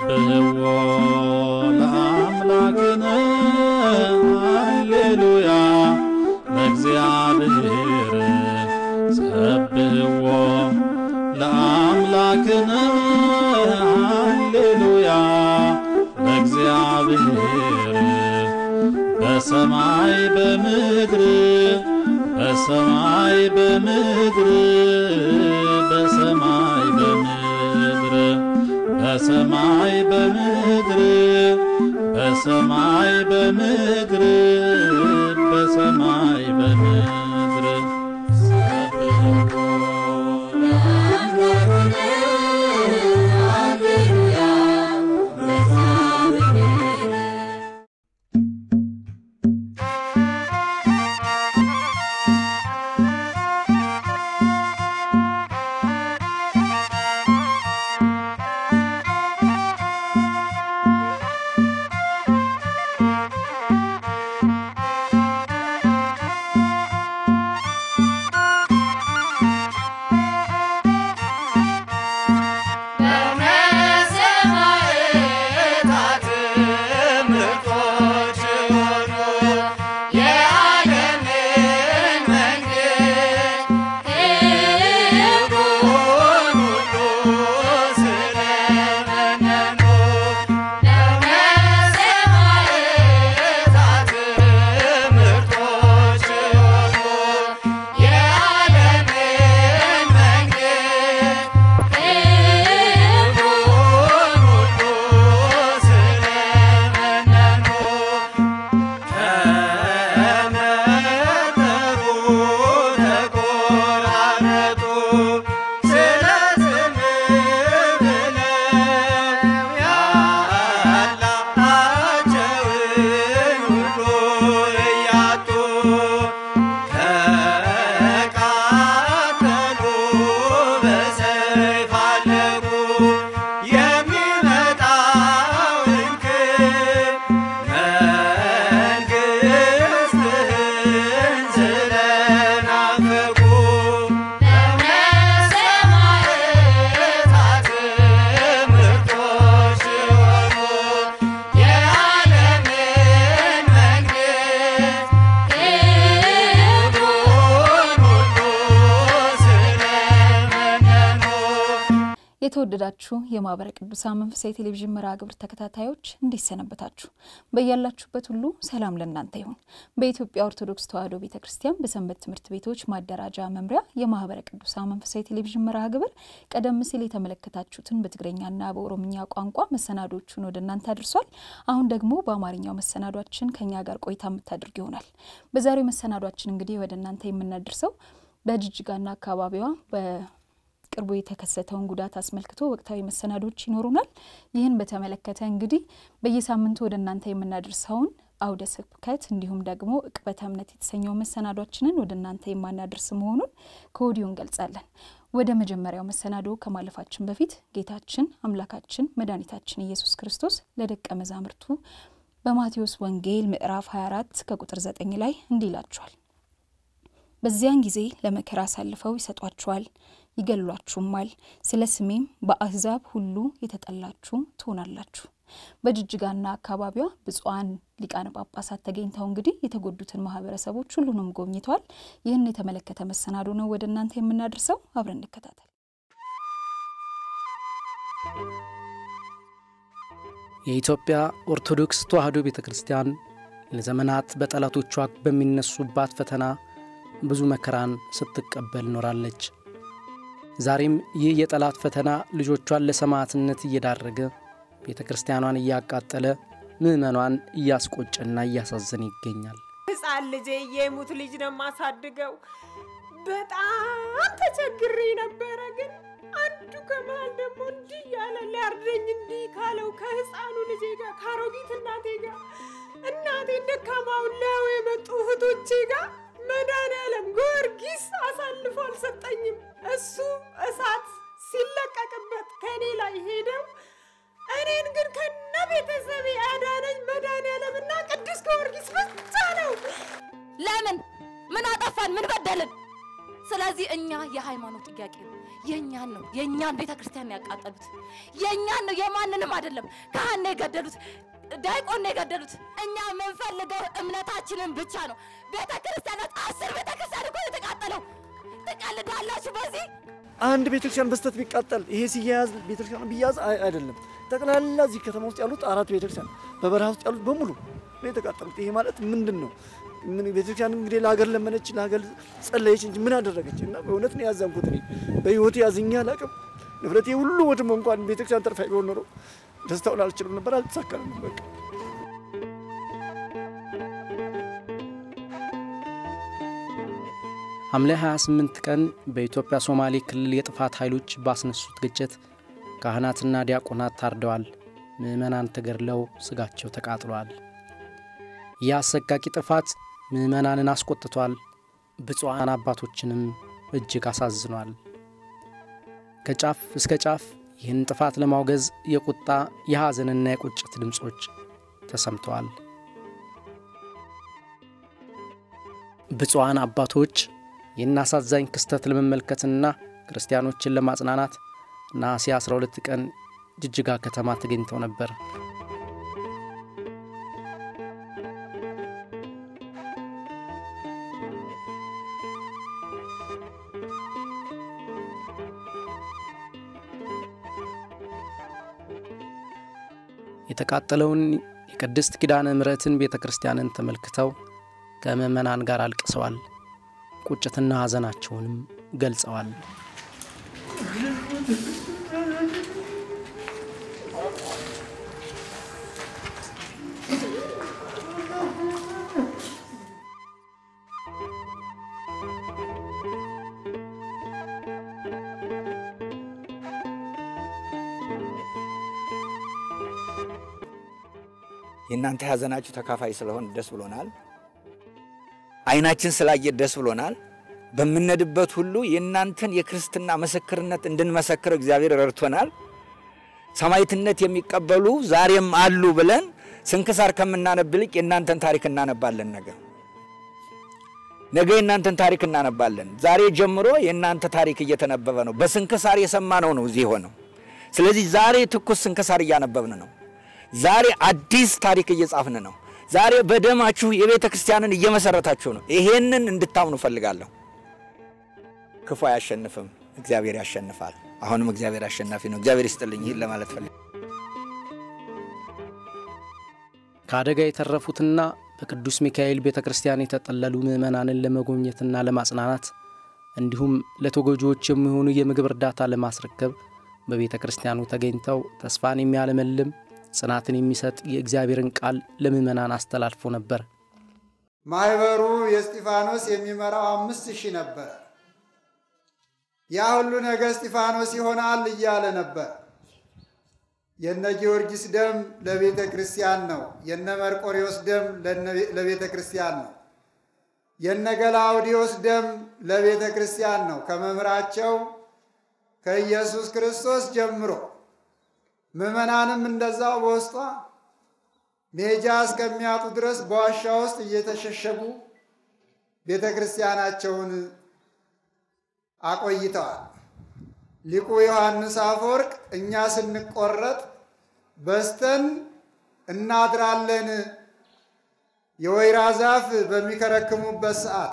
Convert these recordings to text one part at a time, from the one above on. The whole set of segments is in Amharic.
ሰብሕዎ ለአምላክነ ሃሌሉያ ለእግዚአብሔር ሰብሕዎ ለአምላክነ ሃሌሉያ ለእግዚአብሔር በሰማይ በምድር በሰማይ በምድር በሰማይ በምድር በሰማይ በምድር በሰማይ በምድር በሰማይ በምድር ሰብሕዎ የተወደዳችሁ የማህበረ ቅዱሳን መንፈሳዊ ቴሌቪዥን መርሃ ግብር ተከታታዮች እንዴት ሰነበታችሁ? በያላችሁበት ሁሉ ሰላም ለእናንተ ይሁን። በኢትዮጵያ ኦርቶዶክስ ተዋሕዶ ቤተ ክርስቲያን በሰንበት ትምህርት ቤቶች ማደራጃ መምሪያ የማህበረ ቅዱሳን መንፈሳዊ ቴሌቪዥን መርሃ ግብር ቀደም ሲል የተመለከታችሁትን በትግረኛና በኦሮምኛ ቋንቋ መሰናዶቹን ወደ እናንተ አድርሷል። አሁን ደግሞ በአማርኛው መሰናዷችን ከኛ ጋር ቆይታ የምታደርግ ይሆናል። በዛሬው መሰናዷችን እንግዲህ ወደ እናንተ የምናደርሰው በጅጅጋና አካባቢዋ ቅርቡ የተከሰተውን ጉዳት አስመልክቶ ወቅታዊ መሰናዶች ይኖሩናል። ይህን በተመለከተ እንግዲህ በየሳምንቱ ወደ እናንተ የምናደርሰውን አውደ ስብከት እንዲሁም ደግሞ ዕቅበተ እምነት የተሰኘው መሰናዷችንን ወደ እናንተ የማናደርስ መሆኑን ከወዲሁ እንገልጻለን። ወደ መጀመሪያው መሰናዶ ከማለፋችን በፊት ጌታችን አምላካችን መድኃኒታችን ኢየሱስ ክርስቶስ ለደቀ መዛሙርቱ በማቴዎስ ወንጌል ምዕራፍ 24 ከቁጥር 9 ላይ እንዲህ ይላቸዋል። በዚያን ጊዜ ለመከራ አሳልፈው ይሰጧችኋል ይገሏችሁማል። ስለ ስሜም በአሕዛብ ሁሉ የተጠላችሁ ትሆናላችሁ። በጅጅጋና አካባቢዋ ብፁዓን ሊቃነ ጳጳሳት ተገኝተው እንግዲህ የተጎዱትን ማህበረሰቦች ሁሉንም ጎብኝተዋል። ይህን የተመለከተ መሰናዶ ነው ወደ እናንተ የምናደርሰው። አብረን እንከታተል። የኢትዮጵያ ኦርቶዶክስ ተዋሕዶ ቤተ ክርስቲያን ለዘመናት በጠላቶቿ በሚነሱባት ፈተና ብዙ መከራን ስትቀበል ኖራለች። ዛሬም ይህ የጠላት ፈተና ልጆቿን ለሰማዕትነት እየዳረገ ቤተ ክርስቲያኗን እያቃጠለ ምዕመኗን እያስቆጨና እያሳዘነ ይገኛል። ሕፃን ልጄ የሙት ልጅ ነው የማሳድገው። በጣም ተቸግሬ ነበረ። ግን አንዱ ከመሃል ደግሞ እንዲህ ያለ ሊያርደኝ እንዲህ ካለው ከሕፃኑ ልጄ ጋር ከአሮጊት እናቴ ጋር እናቴን ደካማውን ሊያዩ የመጡ እህቶቼ ጋር መድኃኔዓለም ጊዮርጊስ አሳልፎ አልሰጠኝም። እሱ እሳት ሲለቀቅበት ከእኔ ላይ ሄደው እኔን ግን ከነ ቤተሰቤ ያዳነኝ መድኃኔዓለምና ቅዱስ ጊዮርጊስ ብቻ ነው። ለምን? ምን አጠፋን? ምን በደልን? ስለዚህ እኛ የሃይማኖት ጥያቄ ነው። የእኛን ነው የእኛን ቤተ ክርስቲያን ያቃጠሉት የእኛን ነው የማንንም አይደለም። ካህን ነው የገደሉት፣ ዳይቆን ነው የገደሉት። እኛ የምንፈልገው እምነታችንን ብቻ ነው። ቤተ ክርስቲያናት አስር ቤተ ክርስቲያን እኮ ነው የተቃጠለው። ትቀልዳላችሁ በዚህ አንድ ቤተክርስቲያን በስተት ቢቃጠል ይሄ ሲያያዝ ቤተክርስቲያን ቢያዝ አይ- አይደለም። ጠቅላላ እዚህ ከተማ ውስጥ ያሉት አራት ቤተክርስቲያን በበረሃ ውስጥ ያሉት በሙሉ ነው የተቃጠሉት። ይሄ ማለት ምንድን ነው? ምን ቤተክርስቲያን እንግዲህ ለሀገር ለመነች፣ ለሀገር ጸለየች እንጂ ምን አደረገች? እና በእውነት ነው ያዘንኩት። እኔ በህይወቴ ያዝኛ አላውቅም። ንብረቴ ሁሉ ወድሞ እንኳን ቤተክርስቲያን ተርፋ ቢሆን ኖሮ ደስታውን አልችልም ነበር። አልተሳካልም በቃ ሐምሌ 28 ቀን በኢትዮጵያ ሶማሌ ክልል የጥፋት ኃይሎች ባስነሱት ግጭት ካህናትና ዲያቆናት ታርደዋል። ምዕመናን ተገድለው ሥጋቸው ተቃጥሏል። ይህ አሰቃቂ ጥፋት ምዕመናንን አስቆጥቷል። ብፁዓን አባቶችንም እጅግ አሳዝኗል። ከጫፍ እስከ ጫፍ ይህን ጥፋት ለማውገዝ የቁጣ የሐዘንና የቁጭት ድምፆች ተሰምተዋል። ብፁዓን አባቶች ይህን አሳዛኝ ክስተት ለመመልከትና ክርስቲያኖችን ለማጽናናት ነሐሴ 12 ቀን ጅጅጋ ከተማ ተገኝተው ነበር። የተቃጠለውን የቅድስት ኪዳነ ምሕረትን ቤተ ክርስቲያንን ተመልክተው ከምዕመናን ጋር አልቅሰዋል። ቁጭትና ሐዘናቸውንም ገልጸዋል። የእናንተ ሐዘናችሁ ተካፋይ ስለሆን ደስ ብሎናል። ዓይናችን ስላየ ደስ ብሎናል። በምንሄድበት ሁሉ የእናንተን የክርስትና ምስክርነት እንድንመሰክር እግዚአብሔር ረድቶናል። ሰማዕትነት የሚቀበሉ ዛሬም አሉ ብለን ስንክሳር ከምናነብ ይልቅ የእናንተን ታሪክ እናነባለን። ነገ ነገ የእናንተን ታሪክ እናነባለን። ዛሬ ጀምሮ የእናንተ ታሪክ እየተነበበ ነው። በስንክሳር የሰማነው ነው እዚህ ሆነው። ስለዚህ ዛሬ ትኩስ ስንክሳር እያነበብን ነው። ዛሬ አዲስ ታሪክ እየጻፍን ነው። ዛሬ በደማችሁ የቤተ ክርስቲያንን እየመሰረታችሁ ነው። ይሄንን እንድታምኑ እፈልጋለሁ። ክፉ አያሸንፍም፣ እግዚአብሔር ያሸንፋል። አሁንም እግዚአብሔር አሸናፊ ነው። እግዚአብሔር ይስጥልኝ። ይህን ለማለት ፈልግ ከአደጋ የተረፉትና በቅዱስ ሚካኤል ቤተ ክርስቲያን የተጠለሉ ምዕመናንን ለመጎብኘትና ለማጽናናት እንዲሁም ለተጎጂዎች የሚሆኑ የምግብ እርዳታ ለማስረከብ በቤተ ክርስቲያኑ ተገኝተው ተስፋን የሚያለመልም ጽናትን የሚሰጥ የእግዚአብሔርን ቃል ለምዕመናን አስተላልፎ ነበር። ማህበሩ የእስጢፋኖስ የሚመራው አምስት ሺህ ነበር። ያ ሁሉ ነገ እስጢፋኖስ ይሆናል እያለ ነበር። የነ ጊዮርጊስ ደም ለቤተ ክርስቲያን ነው። የነ መርቆሪዎስ ደም ለቤተ ክርስቲያን ነው። የነ ገላውዲዮስ ደም ለቤተ ክርስቲያን ነው። ከመምህራቸው ከኢየሱስ ክርስቶስ ጀምሮ ምዕመናንም እንደዛው በውስጧ ሜጃ እስከሚያጡ ድረስ በዋሻ ውስጥ እየተሸሸጉ ቤተ ክርስቲያናቸውን አቆይተዋል። ሊቁ ዮሐንስ አፈወርቅ እኛ ስንቆረጥ በስተን እናድራለን የወይራ ዛፍ በሚከረክሙበት ሰዓት፣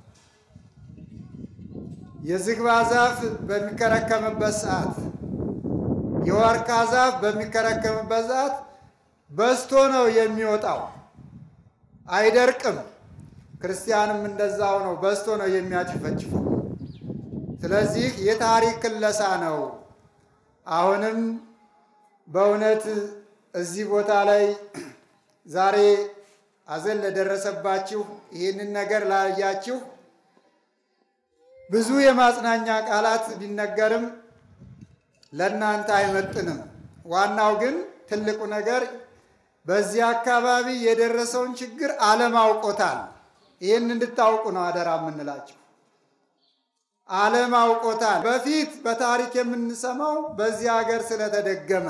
የዝግባ ዛፍ በሚከረከምበት ሰዓት የዋርካ ዛፍ በሚከረከምበት ሰዓት በስቶ ነው የሚወጣው፣ አይደርቅም። ክርስቲያንም እንደዛው ነው፣ በስቶ ነው የሚያጭፈጭፈው። ስለዚህ የታሪክ ክለሳ ነው። አሁንም በእውነት እዚህ ቦታ ላይ ዛሬ ሐዘን ለደረሰባችሁ ይህንን ነገር ላያችሁ ብዙ የማጽናኛ ቃላት ቢነገርም ለእናንተ አይመጥንም። ዋናው ግን ትልቁ ነገር በዚህ አካባቢ የደረሰውን ችግር ዓለም አውቆታል። ይህን እንድታውቁ ነው አደራ የምንላቸው። ዓለም አውቆታል። በፊት በታሪክ የምንሰማው በዚህ ሀገር ስለተደገመ፣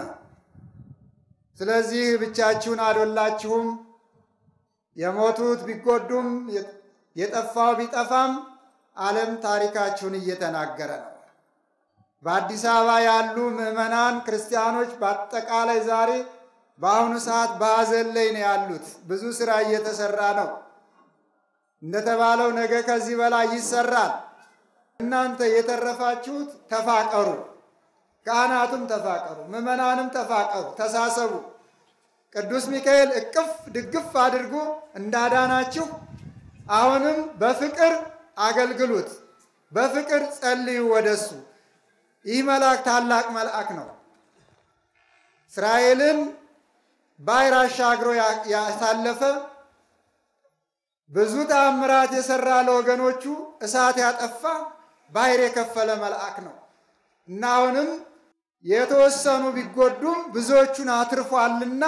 ስለዚህ ብቻችሁን አልወላችሁም። የሞቱት ቢጎዱም የጠፋው ቢጠፋም ዓለም ታሪካችሁን እየተናገረ ነው። በአዲስ አበባ ያሉ ምዕመናን ክርስቲያኖች በአጠቃላይ ዛሬ በአሁኑ ሰዓት በሐዘን ላይ ነው ያሉት። ብዙ ስራ እየተሰራ ነው። እንደተባለው ነገ ከዚህ በላይ ይሰራል። እናንተ የተረፋችሁት ተፋቀሩ፣ ካህናቱም ተፋቀሩ፣ ምዕመናንም ተፋቀሩ፣ ተሳሰቡ። ቅዱስ ሚካኤል እቅፍ ድግፍ አድርጎ እንዳዳናችሁ አሁንም በፍቅር አገልግሉት፣ በፍቅር ጸልዩ ወደሱ። ይህ መልአክ ታላቅ መልአክ ነው። እስራኤልን ባሕር አሻግሮ ያሳለፈ ብዙ ተአምራት የሰራ ለወገኖቹ እሳት ያጠፋ ባሕር የከፈለ መልአክ ነው እና አሁንም የተወሰኑ ቢጎዱም ብዙዎቹን አትርፏልና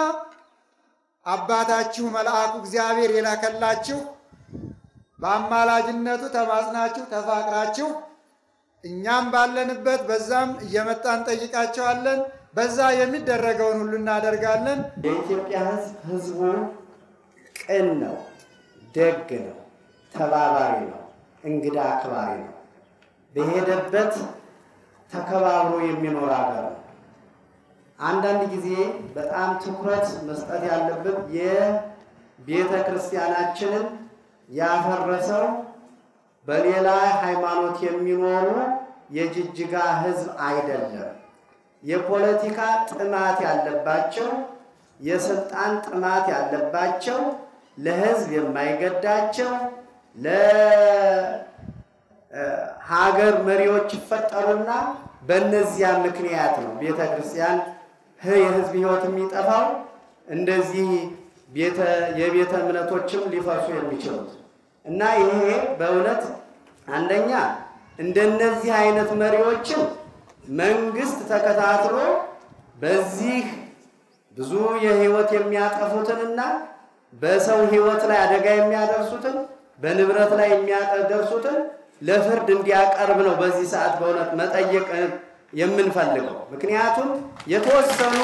አባታችሁ መልአኩ እግዚአብሔር የላከላችሁ በአማላጅነቱ ተማጽናችሁ ተፋቅራችሁ እኛም ባለንበት በዛም እየመጣን እንጠይቃቸዋለን። በዛ የሚደረገውን ሁሉ እናደርጋለን። የኢትዮጵያ ሕዝብ ሕዝቡ ቅን ነው፣ ደግ ነው፣ ተባባሪ ነው፣ እንግዳ አክባሪ ነው። በሄደበት ተከባብሮ የሚኖር ሀገር ነው። አንዳንድ ጊዜ በጣም ትኩረት መስጠት ያለበት የቤተ ክርስቲያናችንን ያፈረሰው በሌላ ሃይማኖት የሚኖሩ የጅጅጋ ሕዝብ አይደለም። የፖለቲካ ጥማት ያለባቸው፣ የስልጣን ጥማት ያለባቸው፣ ለሕዝብ የማይገዳቸው ለሀገር መሪዎች ይፈጠሩና በእነዚያ ምክንያት ነው ቤተ ክርስቲያን የሕዝብ ሕይወት የሚጠፋው እንደዚህ የቤተ እምነቶችም ሊፈርሱ የሚችሉት እና ይሄ በእውነት አንደኛ እንደነዚህ አይነት መሪዎችን መንግስት ተከታትሎ በዚህ ብዙ የህይወት የሚያጠፉትንና በሰው ህይወት ላይ አደጋ የሚያደርሱትን በንብረት ላይ የሚያደርሱትን ለፍርድ እንዲያቀርብ ነው በዚህ ሰዓት በእውነት መጠየቅ የምንፈልገው። ምክንያቱም የተወሰኑ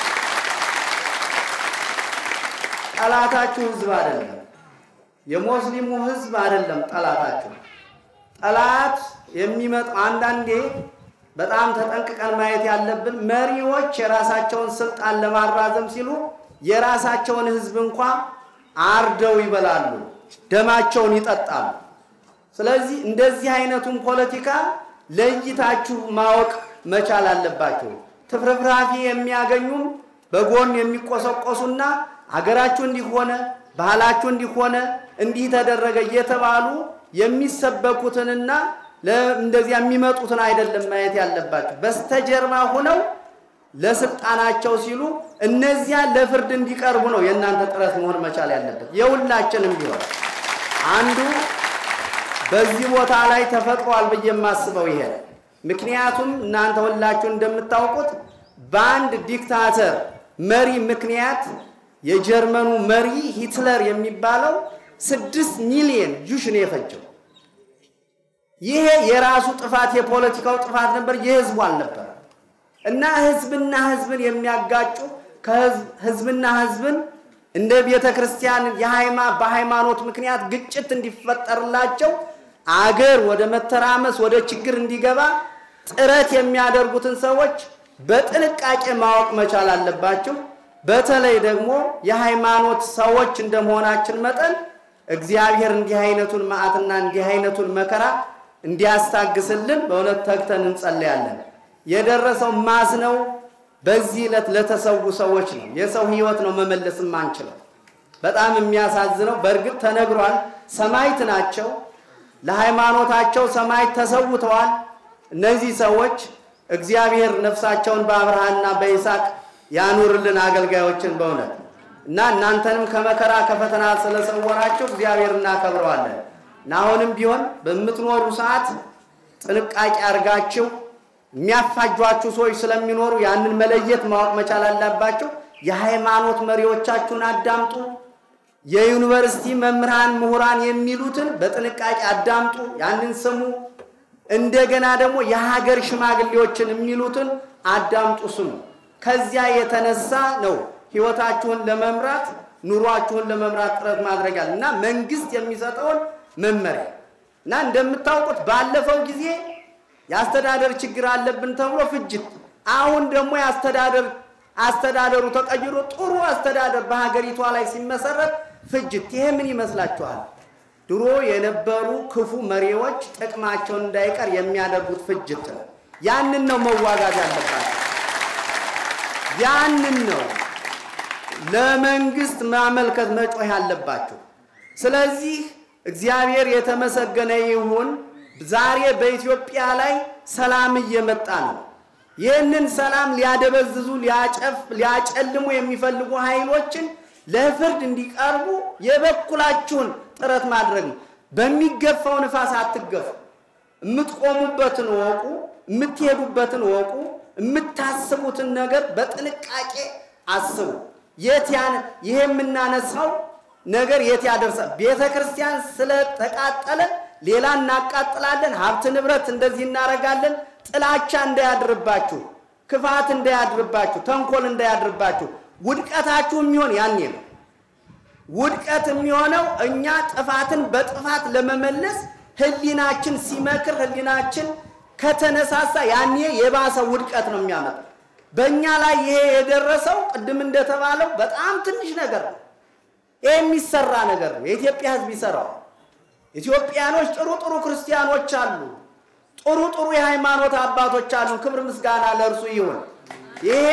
ጠላታችሁ ህዝብ አይደለም፣ የሙስሊሙ ህዝብ አይደለም ጠላታችሁ። ጠላት የሚመጣው አንዳንዴ በጣም ተጠንቅቀን ማየት ያለብን መሪዎች የራሳቸውን ስልጣን ለማራዘም ሲሉ የራሳቸውን ህዝብ እንኳ አርደው ይበላሉ፣ ደማቸውን ይጠጣሉ። ስለዚህ እንደዚህ አይነቱን ፖለቲካ ለይታችሁ ማወቅ መቻል አለባችሁ። ትፍርፍራፊ የሚያገኙም በጎን የሚቆሰቆሱና አገራችሁ እንዲሆነ ባህላችሁ እንዲሆነ እንዲህ ተደረገ እየተባሉ የሚሰበኩትንና እንደዚያ የሚመጡትን አይደለም ማየት ያለባቸው። በስተጀርባ ሆነው ለስልጣናቸው ሲሉ እነዚያ ለፍርድ እንዲቀርቡ ነው የእናንተ ጥረት መሆን መቻል ያለበት። የሁላችንም ቢሆን አንዱ በዚህ ቦታ ላይ ተፈጥሯል ብዬ የማስበው ይሄ ነው። ምክንያቱም እናንተ ሁላችሁ እንደምታውቁት በአንድ ዲክታተር መሪ ምክንያት የጀርመኑ መሪ ሂትለር የሚባለው ስድስት ሚሊዮን ጁሽ ነው የፈጀው። ይሄ የራሱ ጥፋት የፖለቲካው ጥፋት ነበር፣ የህዝቡ አልነበረ እና ህዝብና ህዝብን የሚያጋጩ ህዝብና ህዝብን እንደ ቤተ ክርስቲያን በሃይማኖት ምክንያት ግጭት እንዲፈጠርላቸው አገር ወደ መተራመስ ወደ ችግር እንዲገባ ጥረት የሚያደርጉትን ሰዎች በጥንቃቄ ማወቅ መቻል አለባቸው። በተለይ ደግሞ የሃይማኖት ሰዎች እንደመሆናችን መጠን እግዚአብሔር እንዲህ አይነቱን መዓትና እንዲህ አይነቱን መከራ እንዲያስታግስልን በእውነት ተግተን እንጸለያለን። የደረሰው ማዝ ነው። በዚህ ዕለት ለተሰዉ ሰዎች ነው። የሰው ህይወት ነው መመለስ የማንችለው። በጣም የሚያሳዝነው በእርግጥ ተነግሯል። ሰማይት ናቸው። ለሃይማኖታቸው ሰማይት ተሰውተዋል። እነዚህ ሰዎች እግዚአብሔር ነፍሳቸውን በአብርሃንና በይስሐቅ ያኑርልን አገልጋዮችን በእውነት እና እናንተንም ከመከራ ከፈተና ስለሰወራቸው እግዚአብሔር እናከብረዋለን። እና አሁንም ቢሆን በምትኖሩ ሰዓት ጥንቃቄ አድርጋችሁ የሚያፋጇችሁ ሰዎች ስለሚኖሩ ያንን መለየት ማወቅ መቻል አለባቸው። የሃይማኖት መሪዎቻችሁን አዳምጡ። የዩኒቨርሲቲ መምህራን፣ ምሁራን የሚሉትን በጥንቃቄ አዳምጡ፣ ያንን ስሙ። እንደገና ደግሞ የሀገር ሽማግሌዎችን የሚሉትን አዳምጡ፣ ስሙ። ከዚያ የተነሳ ነው ህይወታችሁን ለመምራት ኑሯችሁን ለመምራት ጥረት ማድረግ ያለ እና መንግስት የሚሰጠውን መመሪያ እና እንደምታውቁት ባለፈው ጊዜ የአስተዳደር ችግር አለብን ተብሎ ፍጅት፣ አሁን ደግሞ የአስተዳደር አስተዳደሩ ተቀይሮ ጥሩ አስተዳደር በሀገሪቷ ላይ ሲመሰረት ፍጅት። ይሄ ምን ይመስላችኋል? ድሮ የነበሩ ክፉ መሪዎች ጥቅማቸውን እንዳይቀር የሚያደርጉት ፍጅት ነው። ያንን ነው መዋጋት ያለባቸው። ያንን ነው ለመንግስት ማመልከት መጮህ ያለባቸው። ስለዚህ እግዚአብሔር የተመሰገነ ይሁን። ዛሬ በኢትዮጵያ ላይ ሰላም እየመጣ ነው። ይህንን ሰላም ሊያደበዝዙ፣ ሊያጨፍ፣ ሊያጨልሙ የሚፈልጉ ኃይሎችን ለፍርድ እንዲቀርቡ የበኩላችሁን ጥረት ማድረግ ነው። በሚገፋው ንፋስ አትገፉ። የምትቆሙበትን ወቁ፣ የምትሄዱበትን ወቁ፣ የምታስቡትን ነገር በጥንቃቄ አስቡ። የት ያን ይሄ የምናነሳው ነገር የት ያደርሳል? ቤተ ክርስቲያን ስለተቃጠለ ሌላ እናቃጥላለን፣ ሀብት ንብረት እንደዚህ እናደርጋለን። ጥላቻ እንዳያድርባችሁ፣ ክፋት እንዳያድርባችሁ፣ ተንኮል እንዳያድርባችሁ። ውድቀታችሁ የሚሆን ያኔ ነው። ውድቀት የሚሆነው እኛ ጥፋትን በጥፋት ለመመለስ ህሊናችን ሲመክር፣ ህሊናችን ከተነሳሳ ያኔ የባሰ ውድቀት ነው የሚያመጣው። በእኛ ላይ ይሄ የደረሰው ቅድም እንደተባለው በጣም ትንሽ ነገር ነው። ይህ የሚሰራ ነገር ነው። የኢትዮጵያ ህዝብ ይሰራው። ኢትዮጵያኖች ጥሩ ጥሩ ክርስቲያኖች አሉ። ጥሩ ጥሩ የሃይማኖት አባቶች አሉ። ክብር ምስጋና ለእርሱ ይሁን። ይሄ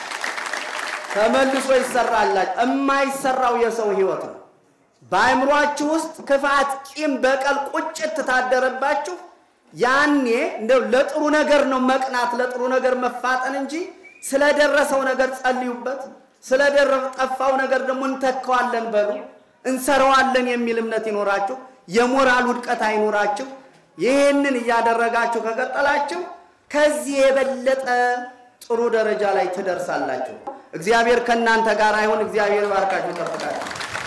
ተመልሶ ይሰራላችሁ። የማይሰራው የሰው ህይወት ነው። በአእምሯችሁ ውስጥ ክፋት፣ ቂም፣ በቀል፣ ቁጭት ታደረባችሁ። ያኔ እንደው ለጥሩ ነገር ነው መቅናት፣ ለጥሩ ነገር መፋጠን እንጂ ስለደረሰው ነገር ጸልዩበት። ስለጠፋው ነገር ደግሞ እንተካዋለን በሉ፣ እንሰራዋለን የሚል እምነት ይኖራችሁ። የሞራል ውድቀት አይኖራችሁ። ይህንን እያደረጋችሁ ከቀጠላችሁ ከዚህ የበለጠ ጥሩ ደረጃ ላይ ትደርሳላችሁ። እግዚአብሔር ከእናንተ ጋር አይሆን። እግዚአብሔር ባርካችሁ ይጠብቃችሁ።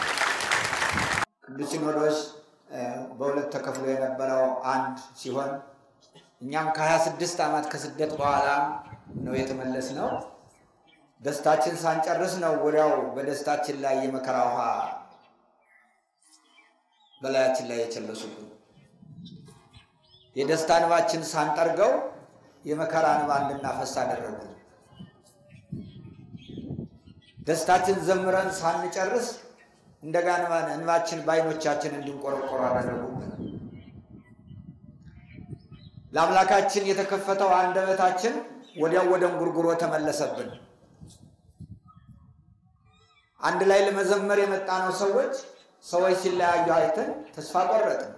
ቅዱስ ሲኖዶስ በሁለት ተከፍሎ የነበረው አንድ ሲሆን እኛም ከ26 ዓመት ከስደት በኋላ ነው የተመለስ ነው። ደስታችን ሳንጨርስ ነው ወዲያው በደስታችን ላይ የመከራ ውሃ በላያችን ላይ የቸለሱብን። የደስታ እንባችን ሳንጠርገው የመከራ እንባ እንድናፈስ አደረጉ። ደስታችን ዘምረን ሳንጨርስ እንደገና እንባችን በዓይኖቻችን እንዲንቆረቆሩ አደረጉብን። ለአምላካችን የተከፈተው አንደበታችን ወዲያው ወደ እንጉርጉሮ ተመለሰብን። አንድ ላይ ለመዘመር የመጣነው ሰዎች ሰዎች ሲለያዩ አይተን ተስፋ ቆረጥን።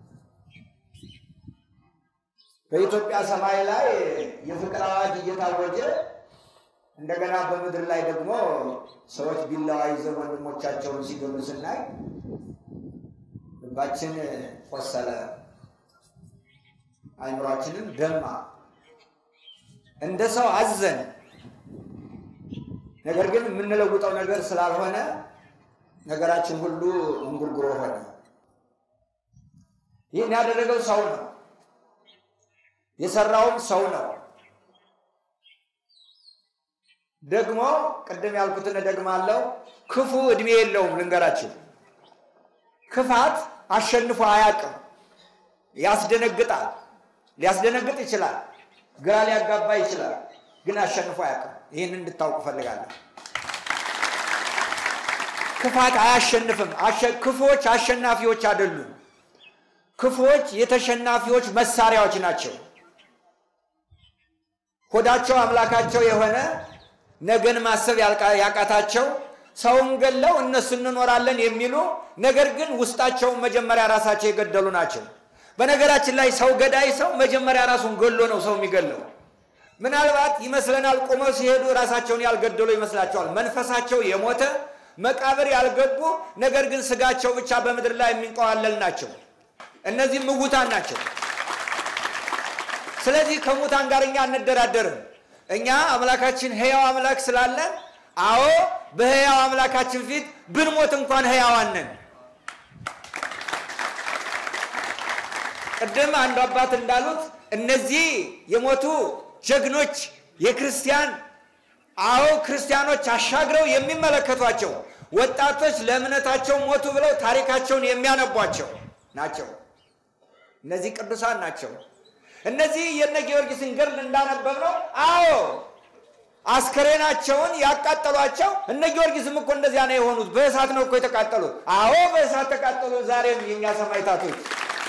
በኢትዮጵያ ሰማይ ላይ የፍቅር አዋጅ እየታወጀ እንደገና በምድር ላይ ደግሞ ሰዎች ቢላዋ ይዘው ወንድሞቻቸውን ሲገሉ ስናይ ልባችን ቆሰለ፣ አይምሯችንም ደማ፣ እንደ ሰው አዘን። ነገር ግን የምንለውጠው ነገር ስላልሆነ ነገራችን ሁሉ እንጉርጉሮ ሆነ። ይህን ያደረገው ሰው ነው፣ የሰራውም ሰው ነው። ደግሞ ቅድም ያልኩትን እደግማለሁ፣ ክፉ እድሜ የለውም። ልንገራችሁ፣ ክፋት አሸንፎ አያውቅም። ያስደነግጣል፣ ሊያስደነግጥ ይችላል፣ ግራ ሊያጋባ ይችላል፣ ግን አሸንፎ አያውቅም። ይህን እንድታውቁ ፈልጋለሁ። ክፋት አያሸንፍም። ክፎች አሸናፊዎች አይደሉም። ክፎች የተሸናፊዎች መሳሪያዎች ናቸው። ሆዳቸው አምላካቸው የሆነ ነገን ማሰብ ያቃታቸው ሰውን ገለው እነሱ እንኖራለን የሚሉ ነገር ግን ውስጣቸውን መጀመሪያ ራሳቸው የገደሉ ናቸው። በነገራችን ላይ ሰው ገዳይ ሰው መጀመሪያ ራሱን ገሎ ነው ሰው የሚገለው። ምናልባት ይመስለናል ቁመው ሲሄዱ ራሳቸውን ያልገደሉ ይመስላቸዋል። መንፈሳቸው የሞተ መቃብር ያልገቡ ነገር ግን ስጋቸው ብቻ በምድር ላይ የሚንቀዋለል ናቸው። እነዚህ ምውታን ናቸው። ስለዚህ ከሙታን ጋር እኛ አንደራደርም። እኛ አምላካችን ሕያው አምላክ ስላለን፣ አዎ በሕያው አምላካችን ፊት ብንሞት እንኳን ሕያዋን ነን። ቅድም አንዱ አባት እንዳሉት እነዚህ የሞቱ ጀግኖች የክርስቲያን አዎ ክርስቲያኖች አሻግረው የሚመለከቷቸው ወጣቶች ለእምነታቸው ሞቱ ብለው ታሪካቸውን የሚያነቧቸው ናቸው። እነዚህ ቅዱሳን ናቸው። እነዚህ የነ ጊዮርጊስን ገድል እንዳነበብ ነው። አዎ አስከሬናቸውን ያቃጠሏቸው እነ ጊዮርጊስም እኮ እንደዚያ ነው የሆኑት። በእሳት ነው እኮ የተቃጠሉት። አዎ በእሳት ተቃጠሉ። ዛሬም የኛ ሰማዕታቶች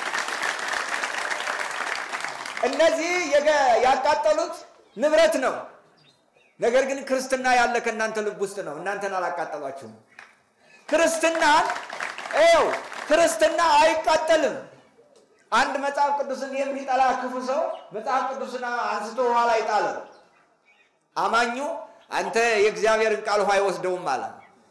እነዚህ የገ- ያቃጠሉት ንብረት ነው። ነገር ግን ክርስትና ያለ ከእናንተ ልብ ውስጥ ነው። እናንተን አላቃጠሏችሁም። ክርስትናን ው ክርስትና አይቃጠልም። አንድ መጽሐፍ ቅዱስን የሚጠላ ክፉ ሰው መጽሐፍ ቅዱስን አንስቶ ውሃ ላይ ጣለ። አማኙ አንተ የእግዚአብሔርን ቃል ውሃ አይወስደውም አለ።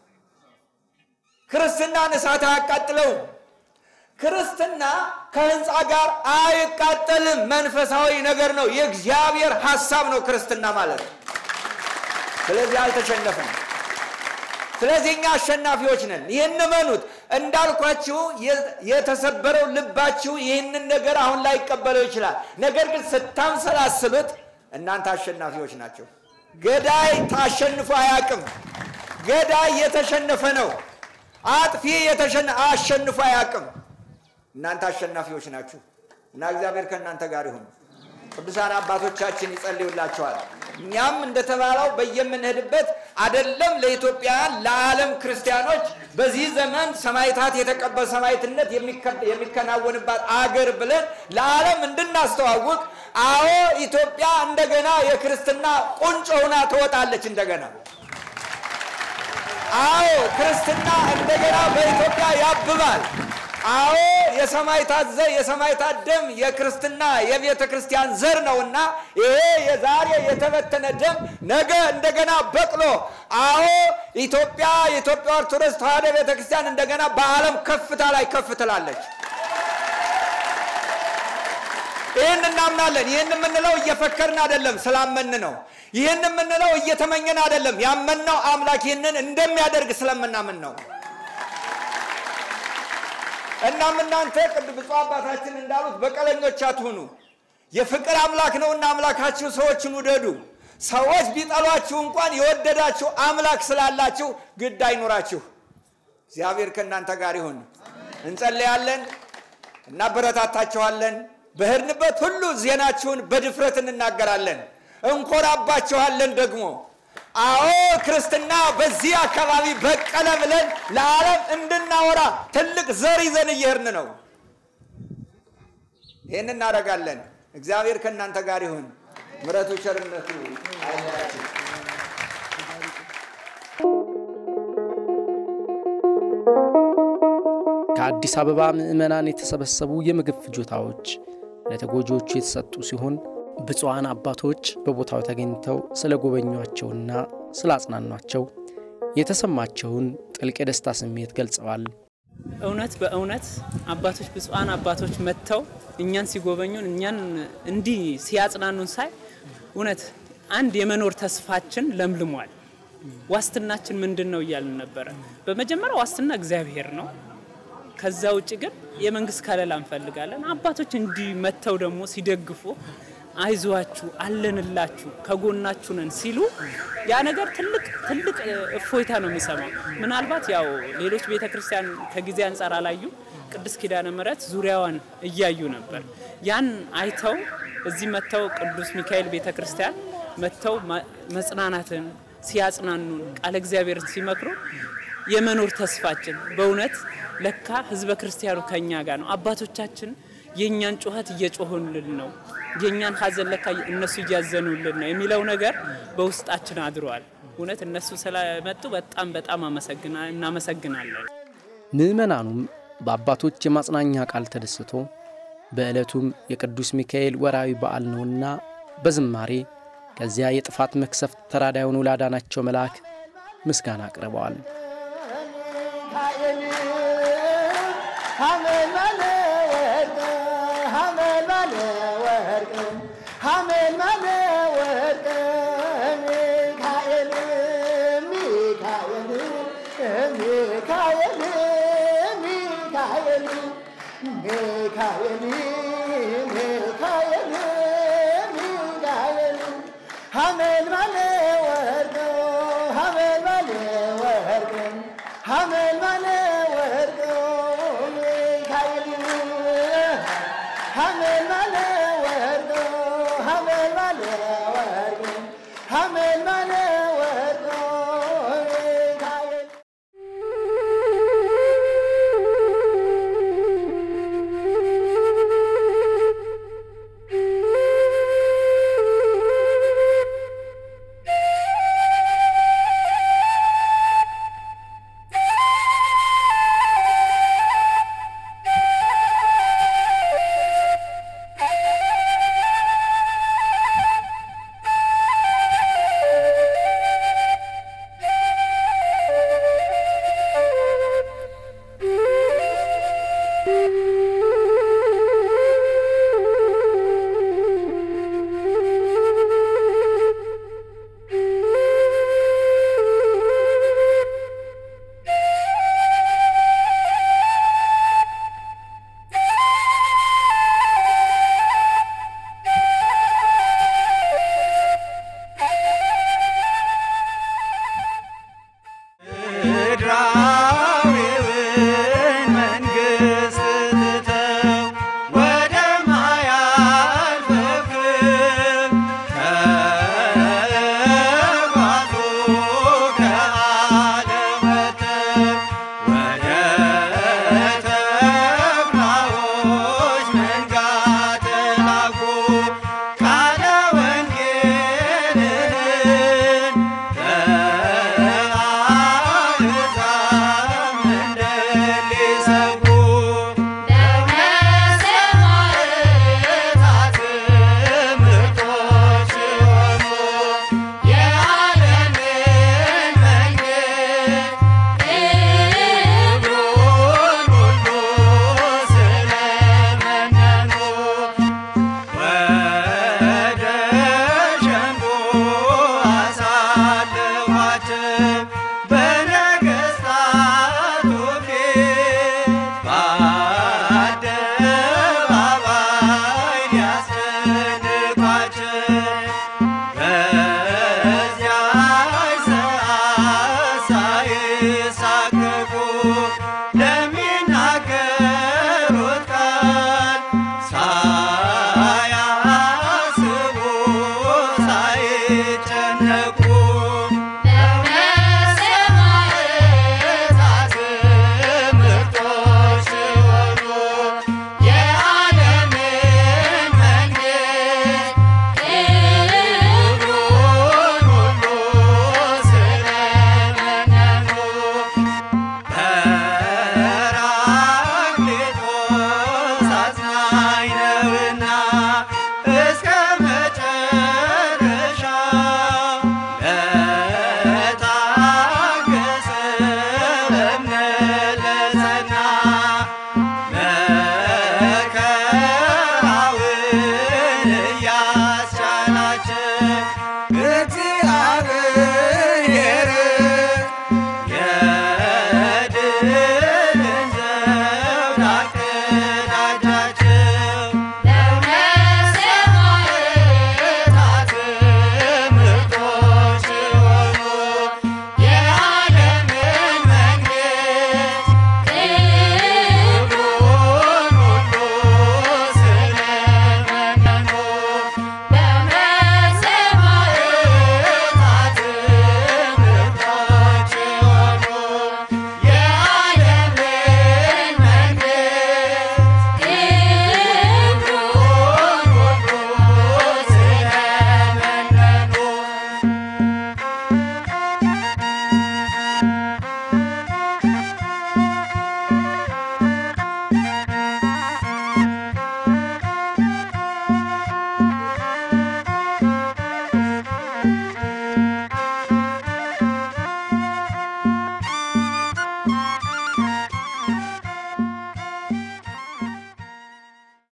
ክርስትናን እሳት አያቃጥለውም። ክርስትና ከህንፃ ጋር አይቃጠልም። መንፈሳዊ ነገር ነው። የእግዚአብሔር ሐሳብ ነው ክርስትና ማለት ነው። ስለዚህ አልተሸነፍንም። ስለዚህ እኛ አሸናፊዎች ነን። ይህን እመኑት። እንዳልኳችሁ የ- የተሰበረው ልባችሁ ይህንን ነገር አሁን ላይ ይቀበለው ይችላል። ነገር ግን ስታምሰላስሉት እናንተ አሸናፊዎች ናቸው። ገዳይ ታሸንፎ አያውቅም። ገዳይ የተሸነፈ ነው። አጥፊ የተሸነ አሸንፎ አያውቅም። እናንተ አሸናፊዎች ናችሁ እና እግዚአብሔር ከእናንተ ጋር ይሁን። ቅዱሳን አባቶቻችን ይጸልዩላቸዋል። እኛም እንደተባለው በየምንሄድበት አደለም ለኢትዮጵያውያን ለዓለም ክርስቲያኖች በዚህ ዘመን ሰማዕታት የተቀበል ሰማዕትነት የሚከ- የሚከናወንባት አገር ብለን ለዓለም እንድናስተዋውቅ አዎ ኢትዮጵያ እንደገና የክርስትና ቁንጮ ሆና ትወጣለች እንደገና አዎ ክርስትና እንደገና በኢትዮጵያ ያብባል። አዎ የሰማዕታት ዘር የሰማዕታት ደም የክርስትና የቤተ ክርስቲያን ዘር ነውና ይሄ የዛሬ የተበተነ ደም ነገ እንደገና በቅሎ አዎ ኢትዮጵያ የኢትዮጵያ ኦርቶዶክስ ተዋሕዶ ቤተ ክርስቲያን እንደገና በዓለም ከፍታ ላይ ከፍ ትላለች። ይህን እናምናለን። ይህን የምንለው እየፈከርን አይደለም፣ ስላመን ነው። ይህን የምንለው እየተመኘን አይደለም፣ ያመንነው አምላክ ይህንን እንደሚያደርግ ስለምናምን ነው። እናም እናንተ ቅዱስ ብፁዕ አባታችን እንዳሉት በቀለኞች አትሁኑ። የፍቅር አምላክ ነውና አምላካችሁ ሰዎችን ውደዱ። ሰዎች ቢጠሏችሁ እንኳን የወደዳችሁ አምላክ ስላላችሁ ግድ አይኑራችሁ። እግዚአብሔር ከእናንተ ጋር ይሁን። እንጸለያለን፣ እናበረታታችኋለን። በሄድንበት ሁሉ ዜናችሁን በድፍረት እንናገራለን፣ እንኮራባችኋለን ደግሞ አዎ ክርስትና በዚህ አካባቢ በቀለ ብለን ለዓለም እንድናወራ ትልቅ ዘር ይዘን እየሄድን ነው። ይህን እናደርጋለን። እግዚአብሔር ከእናንተ ጋር ይሁን። ምሕረቱ ቸርነቱ አይለያችሁ። ከአዲስ አበባ ምዕመናን የተሰበሰቡ የምግብ ፍጆታዎች ለተጎጂዎቹ የተሰጡ ሲሆን ብፁዓን አባቶች በቦታው ተገኝተው ስለ ጎበኟቸውና ስላጽናኗቸው የተሰማቸውን ጥልቅ የደስታ ስሜት ገልጸዋል። እውነት በእውነት አባቶች ብፁዓን አባቶች መጥተው እኛን ሲጎበኙን እኛን እንዲህ ሲያጽናኑን ሳይ እውነት አንድ የመኖር ተስፋችን ለምልሟል። ዋስትናችን ምንድን ነው እያልን ነበረ። በመጀመሪያ ዋስትና እግዚአብሔር ነው። ከዛ ውጭ ግን የመንግስት ከለላ እንፈልጋለን። አባቶች እንዲህ መጥተው ደግሞ ሲደግፉ አይዟችሁ፣ አለንላችሁ፣ ከጎናችሁ ነን ሲሉ ያ ነገር ትልቅ ትልቅ እፎይታ ነው የሚሰማው። ምናልባት ያው ሌሎች ቤተ ክርስቲያን ከጊዜ አንጻር አላዩ፣ ቅድስት ኪዳነ ምሕረት ዙሪያዋን እያዩ ነበር። ያን አይተው እዚህ መጥተው ቅዱስ ሚካኤል ቤተ ክርስቲያን መጥተው መጽናናትን ሲያጽናኑን ቃለ እግዚአብሔርን ሲመክሩ የመኖር ተስፋችን በእውነት ለካ ህዝበ ክርስቲያኑ ከኛ ጋር ነው። አባቶቻችን የእኛን ጩኸት እየጮሁልን ነው፣ የእኛን ሀዘን ለካ እነሱ እያዘኑልን ነው የሚለው ነገር በውስጣችን አድሯል። እውነት እነሱ ስለመጡ በጣም በጣም እናመሰግናለን። ምዕመናኑም በአባቶች የማጽናኛ ቃል ተደስቶ በዕለቱም የቅዱስ ሚካኤል ወራዊ በዓል ነውና በዝማሬ ከዚያ የጥፋት መክሰፍት ተራዳዩን ላዳናቸው መልአክ ምስጋና አቅርበዋል። በነገሥታቱ ፊት በአደባባይ ሊያስደንቋቸው በዚያች ሰዓት ሳይሳቀቁ ለሚናገሩት ቃል ሳያስቡ ሳይጨነቁ በሰማዕታት ምርጦች ሲሆኑ የዓለምን መንግሥት ክብሩን ሁሉ ስለመነኑ ጰራቅሊጦስ አጽናኝ ነውና እስከ መጨረሻ ለታገሰ በእምነት ለጸና መከራውን እያስቻላቸው እግዚአብሔር